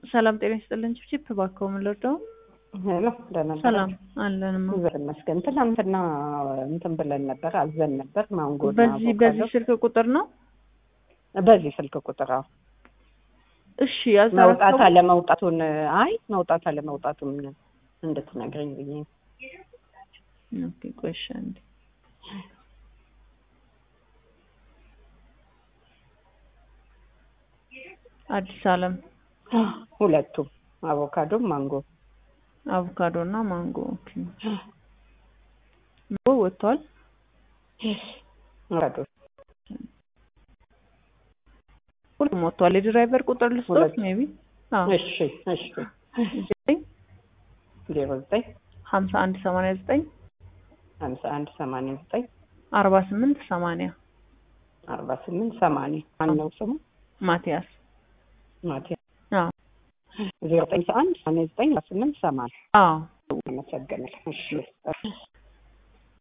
ሰላም ጤና ይስጥልን። ችፕ እባክዎ ምን ልርዳው? ሄሎ ደህና ነህ? ሰላም አለንማ። እግዚአብሔር ይመስገን። ትናንትና እንትን ብለን ነበር አዘን ነበር ማንጎ እና በዚህ አቮካዶ። በዚህ ስልክ ቁጥር ነው? በዚህ ስልክ ቁጥር አዎ። እሺ መውጣት ያዘራቸው አለመውጣቱን አይ መውጣት አለመውጣቱን እንድትነግረኝ ብዬ ነው። ኦኬ፣ ቆይ እሺ አንዴ አዲስ አለም ሁለቱም አቮካዶም ማንጎ አቮካዶ እና ማንጎ። ኦኬ ማንጎ ወጥቷል። አቮካዶ ሁሉም ወጥቷል። የድራይቨር ቁጥር ልስጦት ሁለት። ሜቢ አዎ እሺ እሺ ዘጠኝ ዜሮ ዘጠኝ ሀምሳ አንድ ሰማንያ ዘጠኝ ሀምሳ አንድ ሰማንያ ዘጠኝ አርባ ስምንት ሰማንያ አርባ ስምንት ሰማንያ ማነው ስሙ? ማቲያስ ማቲያ አዎ ዜሮ ዘጠኝ አንድ ሰማንያ ዘጠኝ አርባ ስምንት ሰማንያ አዎ አመሰግናለሁ። እሺ